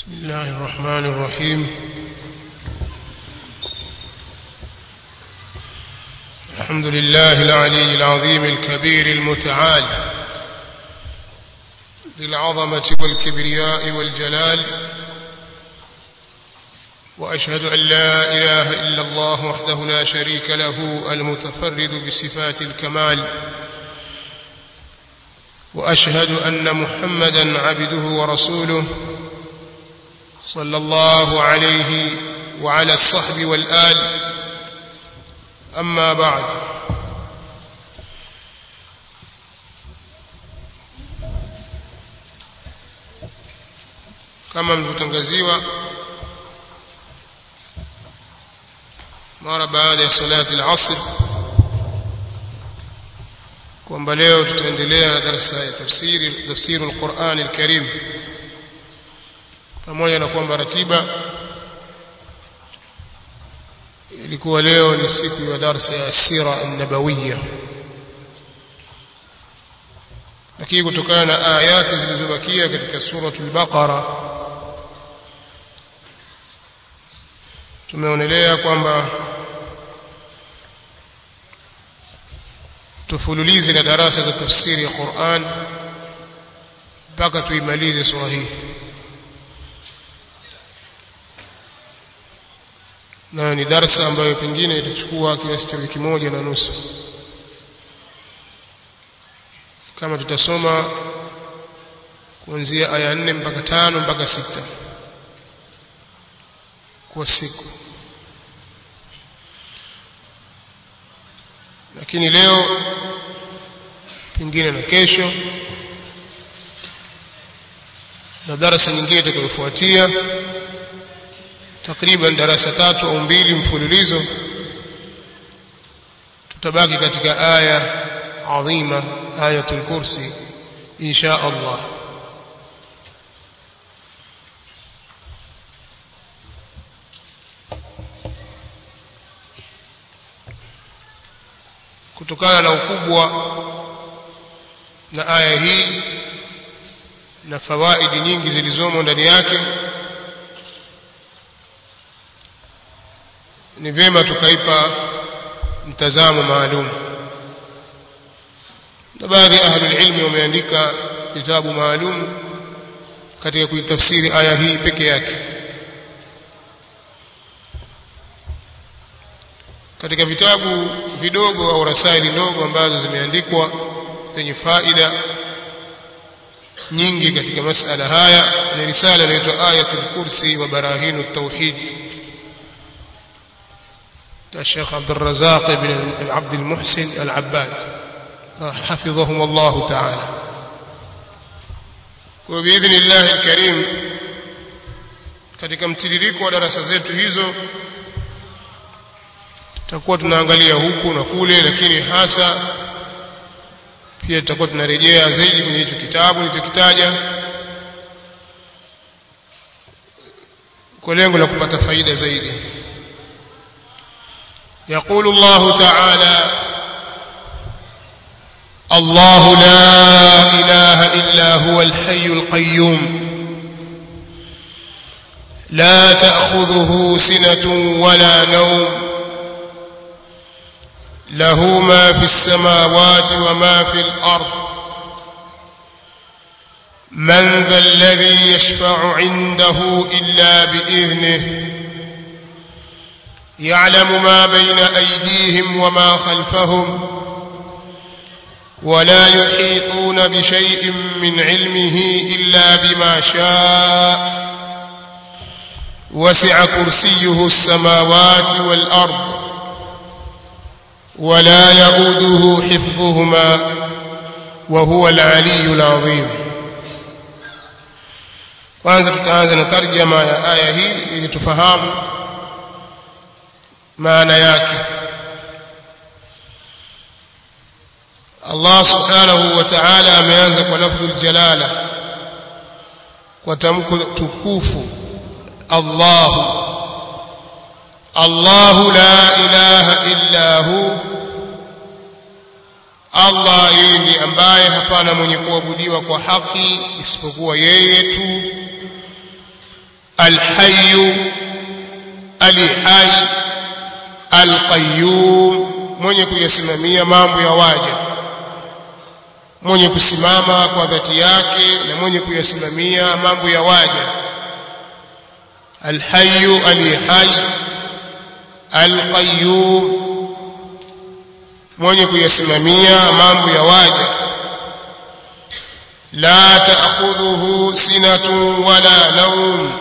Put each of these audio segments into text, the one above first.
بسم الله الرحمن الرحيم الحمد لله العلي العظيم الكبير المتعال ذي العظمة والكبرياء والجلال وأشهد أن لا إله إلا الله وحده لا شريك له المتفرد بصفات الكمال وأشهد أن محمدا عبده ورسوله صلى الله عليه وعلى الصحب والآل أما بعد kama mlivyotangaziwa mara baada ya salati al-asr kwamba leo tutaendelea na darasa ya tafsiri tafsiri al-Qur'an al-Karim pamoja na kwamba ratiba ilikuwa leo ni siku ya darasa ya sira an-nabawiyya lakini kutokana na ayati zilizobakia katika suratul baqara tumeonelea kwamba tufululize na darasa za tafsiri ya Qur'an mpaka tuimalize sura hii nayo ni darasa ambayo pengine itachukua kiasi cha wiki moja na nusu kama tutasoma kuanzia aya nne mpaka tano mpaka sita kwa siku lakini leo pengine na kesho na darasa nyingine itakayofuatia takriban darasa tatu au mbili mfululizo tutabaki katika aya adhima ayatul kursi insha Allah kutokana na ukubwa na aya hii na fawaidi nyingi zilizomo ndani yake ni vyema tukaipa mtazamo maalum na baadhi ya ahlul ilmi wameandika vitabu maalum katika kuitafsiri aya hii peke yake katika vitabu vidogo au rasaili ndogo ambazo zimeandikwa zenye faida nyingi katika masala haya ni risala inaitwa ayatul kursi wa barahinu tauhid الشيخ عبد الرزاق بن عبد المحسن العباد حفظهم الله تعالى وبإذن الله الكريم katika mtiririko wa darasa zetu hizo tutakuwa tunaangalia huku na kule lakini hasa pia tutakuwa tunarejea zaidi kwenye hicho kitabu nilichokitaja kwa lengo la kupata faida zaidi يقول الله تعالى الله لا إله إلا هو الحي القيوم لا تأخذه سنة ولا نوم له ما في السماوات وما في الأرض من ذا الذي يشفع عنده إلا بإذنه يعلم ما بين أيديهم وما خلفهم ولا يحيطون بشيء من علمه إلا بما شاء وسع كرسيه السماوات والأرض ولا يؤوده حفظهما وهو العلي العظيم kwanza tutaanza na tarjama ya aya hii ili tufahamu maana yake Allah subhanahu wa ta'ala ameanza kwa lafdhul jalala kwa tamko tukufu Allah Allah la ilaha illa hu Allah yeye ndiye ambaye hapana mwenye kuabudiwa kwa haki isipokuwa yeye tu alhayyu ali hai alqayyum mwenye kuyasimamia mambo ya waja mwenye kusimama kwa dhati yake na mwenye kuyasimamia mambo ya waja alhayyu ali hai alqayyum mwenye kuyasimamia mambo ya waja la ta'khudhuhu sinatun wala nawm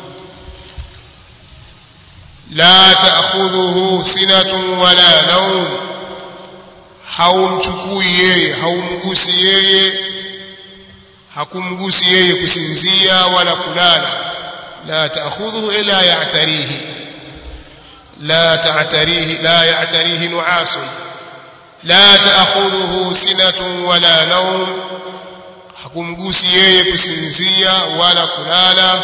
la ta'khudhuhu sinatun wala nawm haumchukui yeye haumgusi yeye hakumgusi yeye kusinzia wala kulala la ta'khudhuhu ila ya'tarihi la ta'tarihi la ya'tarihi nu'asun la ta'khudhuhu sinatun wala nawm hakumgusi yeye kusinzia wala kulala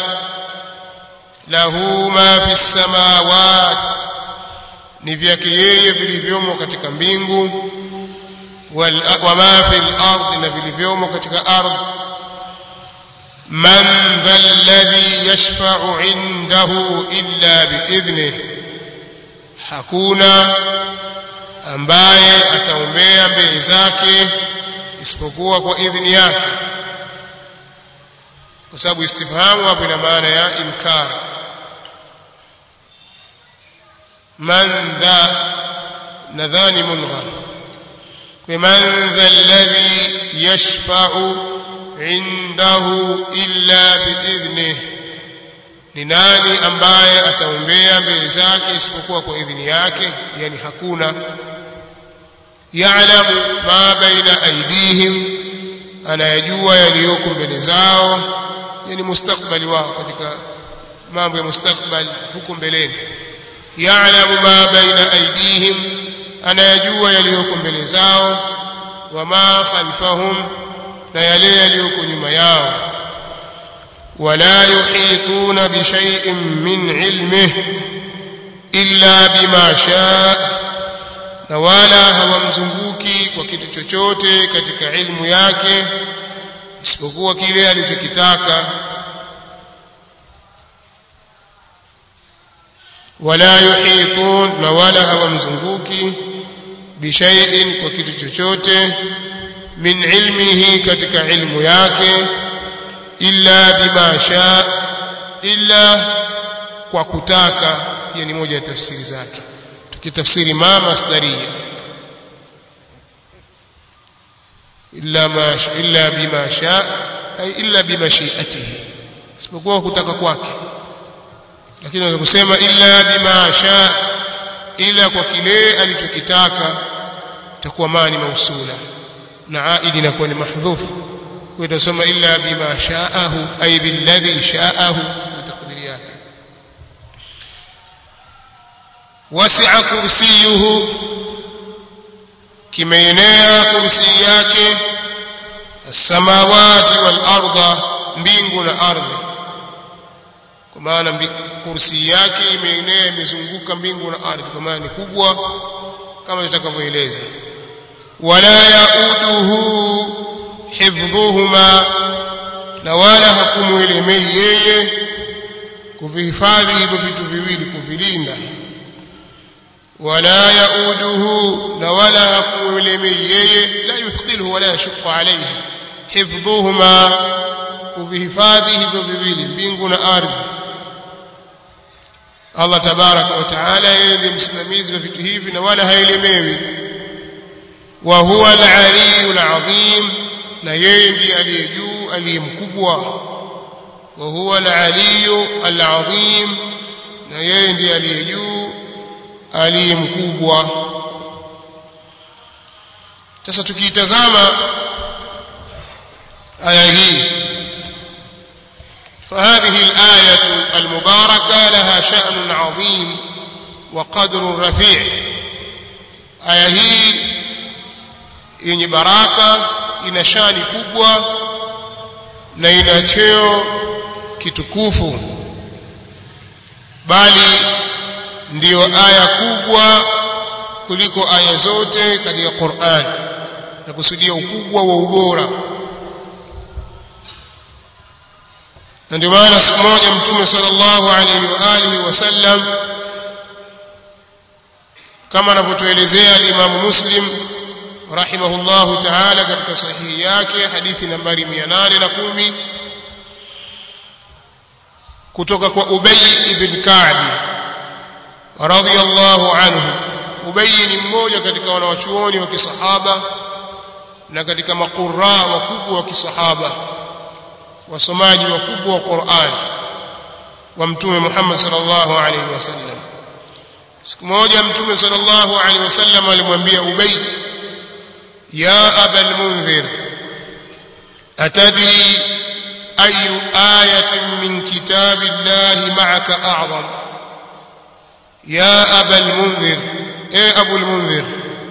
lahu ma fi samawat ni vyake yeye vilivyomo katika mbingu wa ma fi al-ard na vilivyomo katika ardhi man dhal ladhi yashfa'u 'indahu illa bi'idhnihi hakuna ambaye ataombea mbele zake isipokuwa kwa idhini yake kwa sababu istifhamu hapo ina maana ya inkar man dha nadhani mulgha man dha alladhi yashfa'u indahu illa biidhnihi ni nani ambaye ataombea mbele zake isipokuwa kwa idhini yake yani hakuna ya'lamu ma baina aydihim anayajua yaliyoko mbele zao yani mustakbali wao katika mambo ya mustakbali huko mbeleni ya'lamu ma baina aydihim anayajua yaliyoko mbele zao wa ma khalfahum na yale yaliyoko nyuma yao ولا يحيطون بشيء من علمه إلا بما شاء na wala hawamzunguki kwa kitu chochote katika ilmu yake isipokuwa kile alichokitaka wala yuhitun na wala hawamzunguki bishaiin kwa kitu chochote min ilmihi katika ilmu yake illa bima sha illa kwa kutaka hiyo ni moja ya tafsiri zake tukitafsiri ma masdaria illa ma illa bima sha ay illa bimashiatihi isipokuwa kutaka kwake lakini unaweza kusema illa bima sha ila kwa kile alichokitaka itakuwa mani mausula na aidi inakuwa ni mahdhufu وتصم إلا بما شاءه أي بالذي شاءه بتقدير yake وسع كرسيه kimeenea kursi yake السماوات والأرض mbingu na ardhi kwa maana kursi yake imeenea imezunguka mbingu na ardhi kwa maana ni kubwa kama tutakavyoeleza wala yauduhu hifdhuhuma na wala hakumwelemei yeye kuvihifadhi hivyo vitu viwili kuvilinda wala yauduhu na wala hakumwelemei yeye la yuthqilhu wala yashqa alayhi hifdhuhuma kuvihifadhi hivyo viwili mbingu na ardhi Allah tabaraka wa taala yeye ndiye msimamizi wa vitu hivi na wala haelemewi wa huwa al-aliyyul azim na yeye ndiye aliye juu aliye mkubwa wa huwa al-aliyyu al-azim na yeye ndiye aliye juu aliye mkubwa sasa tukiitazama aya hii فهذه الآية المباركة لها شأن عظيم وقدر رفيع آية هي yenye baraka ina shani kubwa na ina cheo kitukufu bali ndiyo aya kubwa kuliko aya zote katika Qur'an na kusudia ukubwa wa ubora na ndio maana siku moja mtume sallallahu alaihi wa alihi wasallam kama anavyotuelezea al-Imam Muslim rahimahullahu ta'ala katika sahihi yake hadithi nambari 810 kutoka kwa Ubay ibn Ka'b radhiyallahu anhu Ubay ni mmoja katika wanawachuoni wa kisahaba na katika maqurra wakubwa wa kisahaba wasomaji wakubwa wa Qur'an wa mtume Muhammad sallallahu alaihi wasallam siku moja mtume sallallahu alaihi wasallam alimwambia Ubay ya abal munzir atadri ayu ayatin min kitabillahi ma'aka a'zam ya abal munzir e abul munzir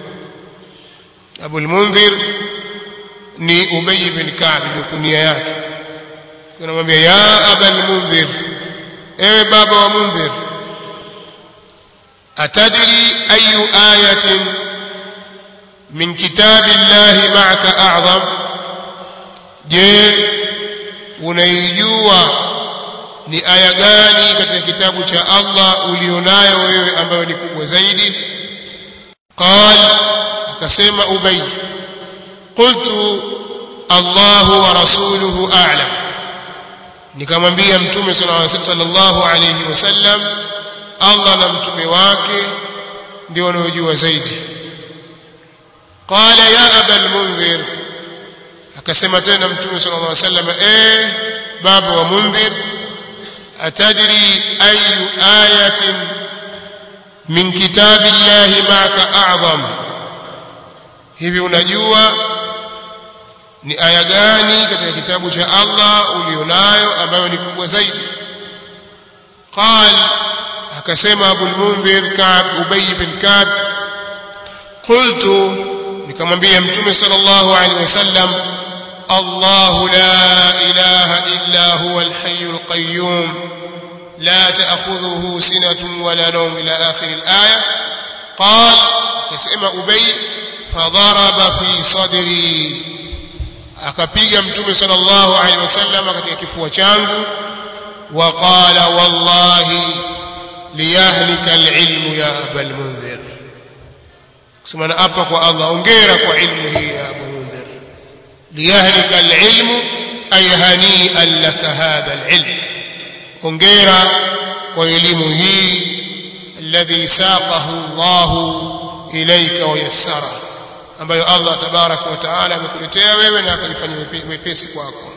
abul munzir ni Ubay bin Ka'b ndio kunia yake tunamwambia ya abal munzir ewe baba wa munzir atadri ayu ayatin min kitabillahi ma'aka a'zam je unaijua ni aya gani katika kitabu cha Allah ulionayo wewe ambayo ni kubwa zaidi qal akasema ubay qultu Allahu wa rasuluhu a'lam nikamwambia mtume sallallahu alayhi wasallam Allah na mtume wake ndio wanaojua zaidi qala ya abal munzir akasema tena mtume sallallahu alayhi wasallam eh baba wa munzir atadri ayu ayatin min kitabillahi ma'aka a'zam hivi unajua ni aya gani katika kitabu cha Allah ulionayo ambayo ni kubwa zaidi qal akasema Abu al-Munzir Ka'b Ubay bin Ka'b qultu nikamwambia mtume sallallahu alaihi wasallam الله لا إله إلا هو الحي القيوم لا تأخذه سنة ولا نوم إلى آخر الآية قال يسمى أبي فضرب في صدري akapiga mtume sallallahu alaihi wasallam katika kifua changu waqala wallahi liyahlika alilmu ya aba almunzir kusema na hapa kwa Allah ongera kwa ilmu hii ya abu munzir liyahlika alilmu ay hani'an laka hadha alilm ongera kwa elimu hii alladhi saqahu Allah ilayka wa yassara ambayo Allah tabarak wa taala amekuletea wewe na akaifanya wepesi kwako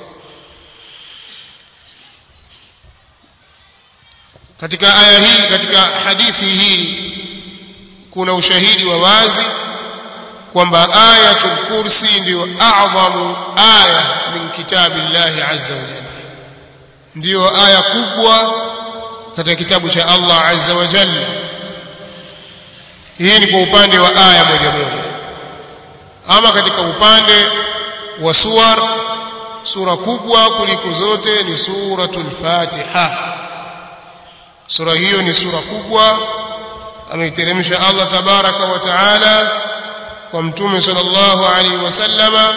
katika aya hii katika hadithi hii kuna ushahidi wa wazi kwamba ayatul kursi ndio a'zamu aya min kitabillahi azza wa jalla ndio aya kubwa katika kitabu cha Allah azza wa jalla hii ni kwa upande wa aya moja moja ama katika upande wa suwar sura kubwa kuliko zote ni suratul fatiha sura hiyo ni sura kubwa ameiteremsha Allah tabaraka wa taala kwa mtume sallallahu alaihi wasallama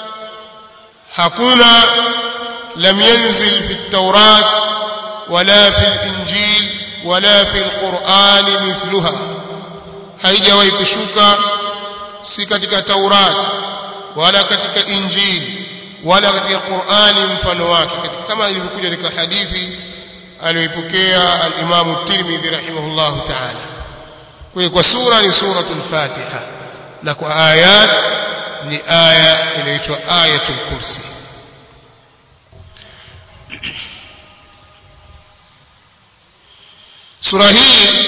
hakuna lam yanzil fi at-taurat wala fi al-injil wala fi al-quran mithluha haijawahi kushuka si katika Taurat wala katika Injili wala katika Qur'ani mfano wake kama ilivyokuja katika hadithi aliyoipokea al-Imam Tirmidhi rahimahullahu ta'ala kwa kwa sura ni suratul Fatiha na kwa ayat ni aya inaitwa ayatul kursi sura hii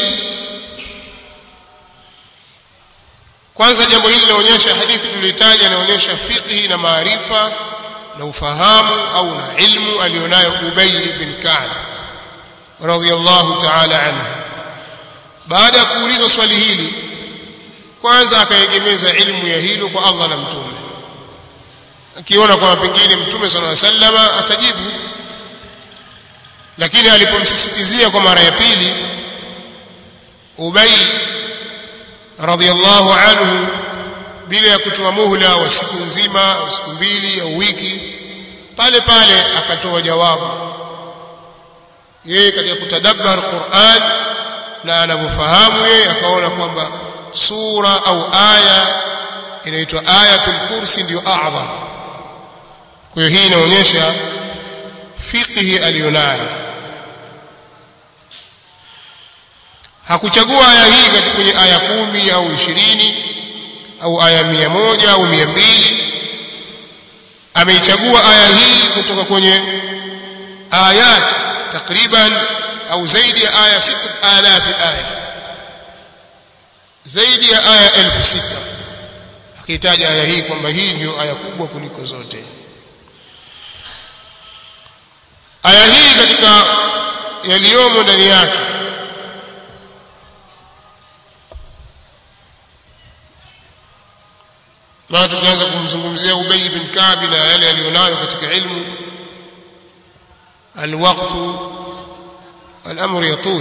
kwanza jambo hili linaonyesha hadithi tulitaja inaonyesha fiqhi na maarifa na ufahamu au na ilmu alionayo Ubay ibn Ka'b radhiyallahu ta'ala anhu baada ya kuulizwa swali hili kwanza akaegemeza ilmu ya hilo kwa Allah na mtume akiona kwamba pengine mtume sallallahu alaihi wasallam atajibu lakini alipomsisitizia kwa mara ya pili Ubay radhiallahu anhu bila ya kutoa muhla wa siku nzima au siku mbili au wiki pale pale akatoa jawabu yeye katika kutadabbar Qur'an na anavyofahamu yeye akaona kwamba sura au aya inaitwa ayatul kursi ndio a'zam kwa hiyo hii inaonyesha fiqhi aliyonayo hakuchagua aya hii katika kwenye aya kumi au ishirini au aya mia moja au mia mbili ameichagua aya hii kutoka kwenye ayat takriban au zaidi ya aya sita alafi aya zaidi ya aya elfu sita akihitaja aya hii kwamba hii ndio aya kubwa kuliko zote aya hii katika yaliyomo ndani yake maana tukianza kumzungumzia Ubay bin Ka'b na yale aliyonayo katika ilmu alwaqtu الامر يطول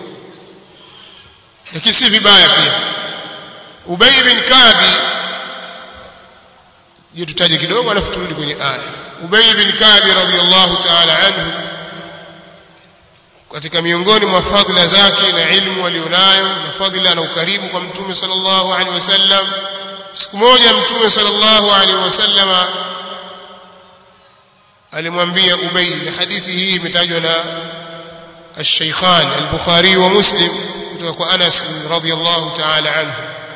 lakini si vibaya pia Ubay bin Ka'b je tutaje kidogo alafu turudi kwenye aya Ubay bin Ka'b radhiyallahu ta'ala anhu katika miongoni mwa fadhila zake na ilmu alionayo na fadhila na ukaribu kwa mtume sallallahu alaihi wasallam siku moja mtume sallallahu alaihi wasallam alimwambia Ubay na hadithi hii imetajwa na الشيخان البخاري ومسلم kutoka Anas radhiyallahu ta'ala anhu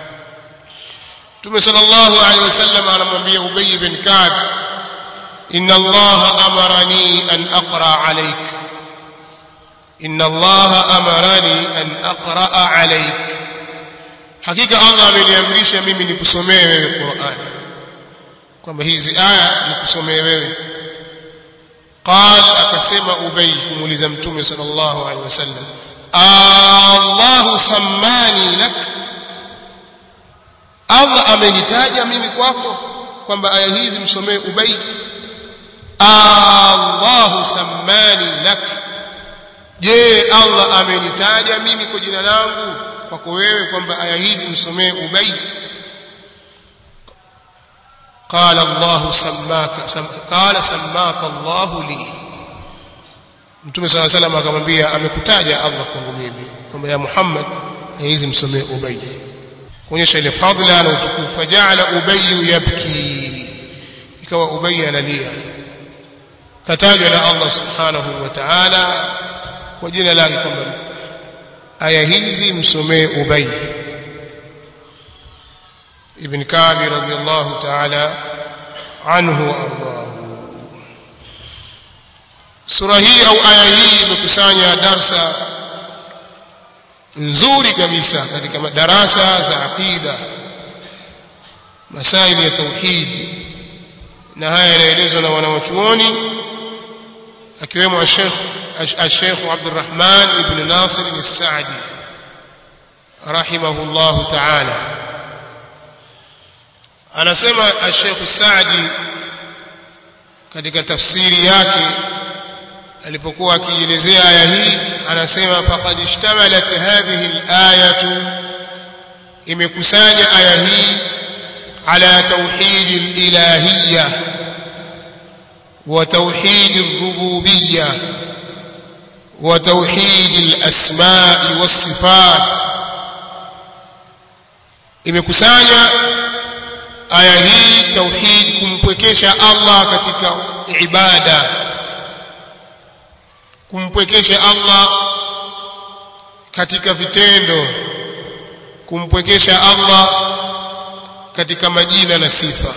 Mtume sallallahu alayhi wasallam anamwambia Ubay bin Ka'b inna Allah amarani an aqra alayk inna Allah amarani an aqra alayk hakika Allah ameniamrisha mimi nikusomee wewe Qur'an kwamba hizi aya nikusomee wewe قال akasema Ubay kumuuliza Mtume sallallahu alaihi wasallam Allah sammani lak Allah amenitaja mimi kwako kwamba aya hizi msomee Ubay Allah sammani lak je Allah amenitaja mimi kwa jina langu kwako wewe kwamba aya hizi msomee Ubay قال الله سماك سم قال سماك الله لي Mtume صلى الله عليه وسلم akamwambia amekutaja Allah kwangu mimi kwamba ya Muhammad hizi msomee Ubay kuonyesha ile fadhila na utukufu faja'ala Ubay yabki ikawa Ubay analia katajwa na Allah subhanahu wa ta'ala kwa jina lake kwamba aya hizi msomee Ubay ابن كعب رضي الله تعالى عنه وارضاه sura hii au aya hii imekusanya darsa nzuri kabisa katika madarasa za aqida masaili ya tauhid na haya yanaelezwa na wanawachuoni akiwemo Sheikh Sheikh Abdurrahman ibn Nasir al-Sa'di rahimahullahu ta'ala anasema Sheikh Saadi katika tafsiri yake alipokuwa akielezea aya hii anasema faqad ishtamalat hadhihi al-ayatu imekusanya aya hii ala tauhid al-ilahiyya wa tauhid ar-rububiyya wa tauhid al-asma'i was-sifat imekusanya aya hii tauhid kumpwekesha Allah katika ibada kumpwekesha Allah katika vitendo kumpwekesha Allah katika majina na sifa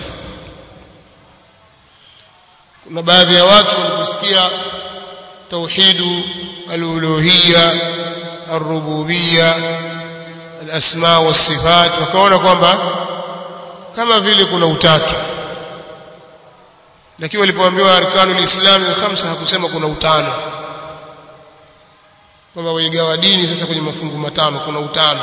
kuna baadhi ya watu waliposikia tauhidu al-uluhiyya ar-rububiyya al-asma was-sifat wakaona kwamba kama vile kuna utatu lakini walipoambiwa arkanul islam khamsa hakusema kuna utano kwamba waigawa dini sasa kwenye mafungu matano kuna utano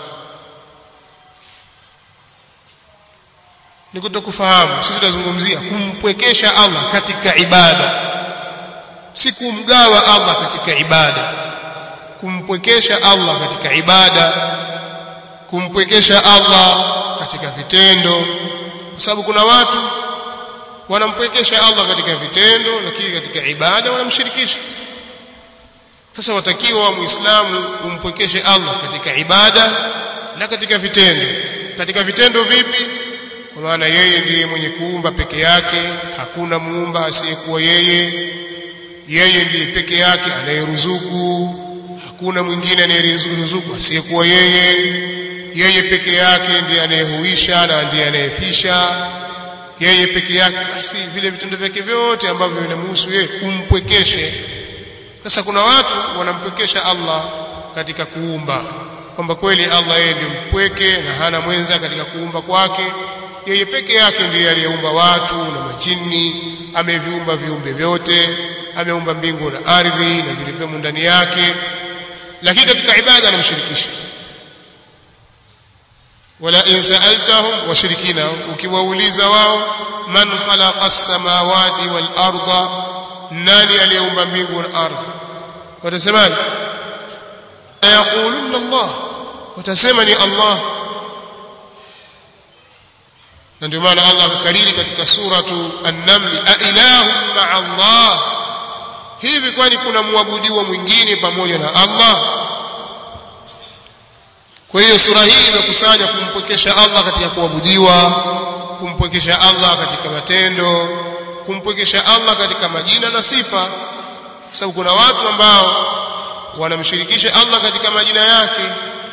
ni kutokufahamu sisi tutazungumzia kumpwekesha Allah katika ibada si kumgawa Allah katika ibada kumpwekesha Allah katika ibada kumpwekesha Allah katika vitendo kwa sababu kuna watu wanampwekesha Allah katika vitendo lakini katika ibada wanamshirikisha sasa watakiwa muislamu umpwekeshe Allah katika ibada na katika vitendo katika vitendo vipi kwa maana yeye ndiye mwenye kuumba peke yake hakuna muumba asiyekuwa yeye yeye ndiye peke yake anayeruzuku hakuna mwingine anayeruzuku asiyekuwa yeye yeye peke yake ndiye anayehuisha na ndiye anayefisha yeye peke yake basi vile vitendo vyake vyote ambavyo vinamhusu yeye umpwekeshe sasa kuna watu wanampwekesha Allah katika kuumba kwamba kweli Allah yeye ndiye mpweke na hana mwenza katika kuumba kwake yeye peke yake ndiye aliyeumba watu na majini ameviumba viumbe vyote ameumba mbingu na ardhi na vilivyomo ndani yake lakini katika ibada anamshirikisha wala in sa'altahum washirikina ukiwauliza wao man khalaqa as-samawati wal arda nani aliyeumba mbingu na ardhi watasemaje yaquluna Allah watasema ni Allah na ndio maana Allah akakariri katika suratu an-naml a ilahu ma'a Allah hivi kwani kuna muabudiwa mwingine pamoja na Allah kwa hiyo sura hii imekusanya kumpwekesha Allah katika kuabudiwa kumpwekesha Allah katika matendo kumpwekesha Allah katika majina na sifa kwa sababu kuna watu ambao wanamshirikisha Allah katika majina yake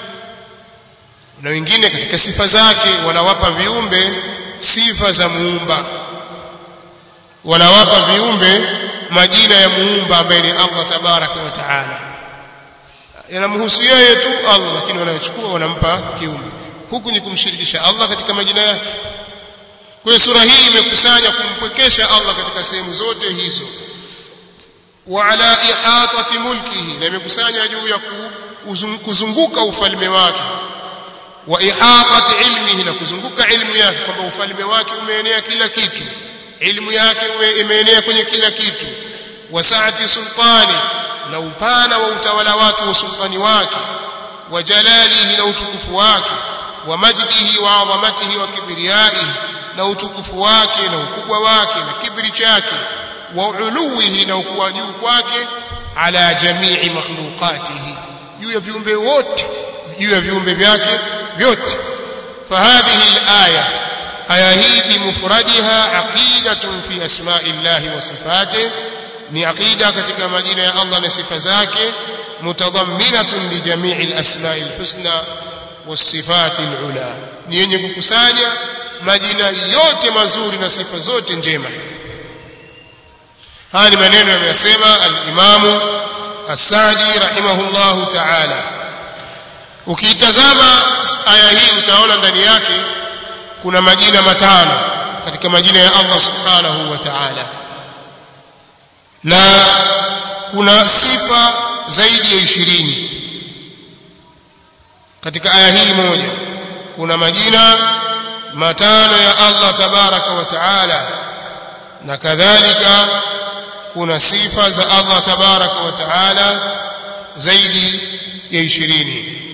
na wengine katika sifa zake wanawapa viumbe sifa za muumba wanawapa viumbe majina ya muumba ambaye ni Allah tabaraka wa taala yanamhusu yeye tu Allah lakini wanayochukua wanampa kiumbe huku ni kumshirikisha Allah katika majina yake kwa hiyo sura hii imekusanya kumpwekesha Allah katika sehemu zote hizo wa ala ihatati mulkihi na imekusanya juu ya kuzunguka ufalme wake wa ihatati ilmihi na kuzunguka ilmu yake kwamba ufalme wake umeenea kila kitu ilmu yake imeenea kwenye kila kitu wa saati sultani na upana wa utawala wake wa sultani wake wa jalalihi na utukufu wake wa majdihi wa adhamatihi wa kibriyaihi na utukufu wake na ukubwa wake na kibri chake wa uluwihi na ukuwa juu kwake ala jamii makhluqatihi juu ya viumbe wote juu ya viumbe vyake vyote fahadhihi alaya aya hii bimufradiha aqidatun fi asma'i llahi wa sifatihi ni aqida katika majina ya Allah na sifa zake mutadhamminatun li jamii alasma'i alhusna wasifati alula ni yenye kukusanya majina yote mazuri na sifa zote njema haya ni maneno yameyasema al-Imam As-Sadi rahimahullahu ta'ala ukiitazama aya hii utaona ndani yake kuna majina matano katika majina ya Allah subhanahu wa ta'ala na kuna sifa zaidi ya ishirini katika aya hii moja kuna majina matano ya Allah tabaraka wa taala na kadhalika kuna sifa za Allah tabaraka wa taala zaidi ya ishirini